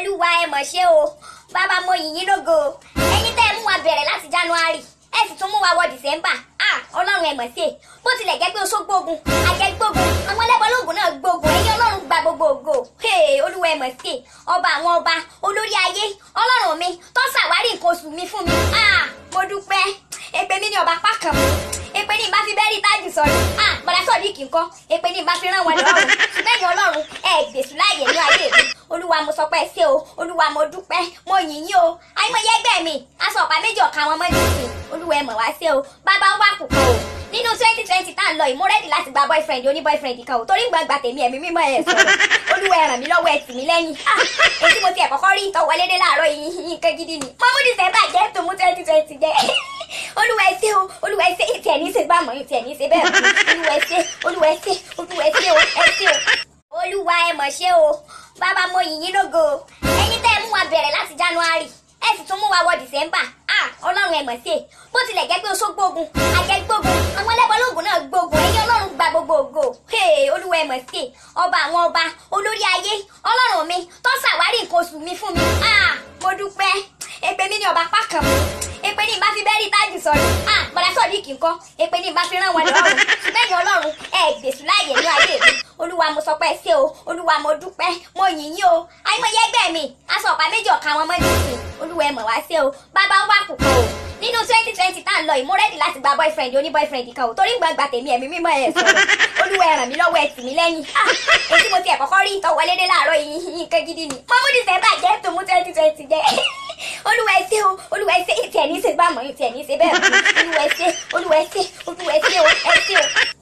olúwa ẹ mọ̀ ṣe o bàbá mo yìn yín lógo ẹ̀yin tẹ́ ẹ mú wa bẹ̀rẹ̀ láti january ẹ sì tún mú wa wọ december ah ọlọ́run ẹ mọ̀ sí i bó tilẹ̀ jẹ́ pé oṣó gbógun àjẹ́ gbógun àwọn ẹlẹ́bọ̀lógún náà gbógun ẹ̀yin ọlọ́run gba gbogbo ògo hey olúwa ẹ mọ̀ sí i ọba àwọn ọba olórí ayé ọlọ́run mi tó ṣàwárí nǹkan oṣù mi fún mi ah mo dúpẹ́ èpè mi ní ọba pákàn èpè ní ìbá fi bẹ́ẹ̀rì tájù sọ̀rọ̀ ah bọ̀dá sọ̀dí kì í kọ́ èpè ní ìbá fi rán wọn lọ́rùn lẹ́yìn ọlọ́run ẹ gbèsù láàyè ní ayé mi olúwa mo sọ pé ẹ ṣé o olúwa mo dúpẹ́ mo yìn yín o àìmọye ẹgbẹ́ mi aṣọ ọ̀pá méjì ọ̀ka wọn mọ́jú sí olúwa ẹ mọ̀ wá ṣé o bàbá wà púpọ̀ o nínú twenty twenty tá à ń lọ yìí mo rẹ́dì láti gba boyfriend oní boyfriend kan o torí gbàgbà tèmi ẹ̀mí mímọ́ ẹ̀ sọ̀rọ̀ olúwa ẹ ràn mí lọ́wọ́ ẹ tì mí lẹ́yìn ah èyí tí mo ti ẹ̀ kọ́kọ́ rí ìtọ́ wọlé dé láàárọ̀ yìí nǹkan gidi ni mo mú december jẹ́ tó mú twenty twenty jẹ́ olúwa ẹ ṣé o olúwa ẹ ṣé ìtì ẹ̀ ní í ṣe bá mọ̀ ìtì ẹ̀ ní í ṣe bẹ́ẹ̀ mọ̀ olúwa ẹ ṣé olúwa ẹ ṣé olúwa ẹ ṣé o ẹ ṣé o olúwa ẹ mọ̀ ṣe o bàbá mo yìn yín lógo ẹ̀yin tẹ́ ẹ mú wa bẹ̀rẹ̀ láti january ẹ sì tún mú wa wọ december ah ọlọ́run ẹ mọ̀ sí i bó tilẹ̀ jẹ́ pé oṣó gbógun àjẹ́ gbógun àwọn ẹlẹ́bọ̀lógún náà gbógun ẹ̀yin ọlọ́run gba gbogbo ògo hey olúwa ẹ mọ̀ sí i ọba àwọn ọba olórí ayé ọlọ́run mi tó ṣàwárí nǹkan oṣù mi fún mi ah mo dúpẹ́ èpè mi ní ọba pákàn èpè ní ìbá fi bẹ́ẹ̀rì tájù sọ̀rọ̀ ah bọ̀dá sọ̀dí kì í kọ́ èpè ní ìbá fi rán wọn lọ́rùn lẹ́yìn ọlọ́run ẹ gbèsù láàyè ní ayé mi olúwa mo sọ pé ẹ ṣé o olúwa mo dúpẹ́ mo yìn yín o àìmọye ẹgbẹ́ mi aṣọ ọ̀pá méjì ọ̀ka wọn mọ́jú sí olúwa ẹ mọ̀ wá ṣé o bàbá wà púpọ̀ o nínú twenty twenty tá à ń lọ yìí mo rẹ́dì láti gba boyfriend oní boyfriend kan o torí gbàgbà tèmi ẹ̀mí mímọ́ ẹ̀ sọ̀rọ̀ olúwa ẹ ràn mí lọ́wọ́ ẹ tì mí lẹ́yìn ah èyí tí mo ti ẹ̀ kọ́kọ́ rí ìtọ́ wọlé dé láàárọ̀ yìí nǹkan gidi ni mo mú december jẹ́ tó mú twenty twenty jẹ́ olúwa ẹ ṣé o olúwa ẹ ṣé ìtì ẹ̀ ní í ṣe bá mọ̀ ìtì ẹ̀ ní í ṣe bẹ́ẹ̀ mọ̀ olúwa ẹ ṣé olúwa ẹ ṣé olúwa ẹ ṣé o ẹ ṣé o.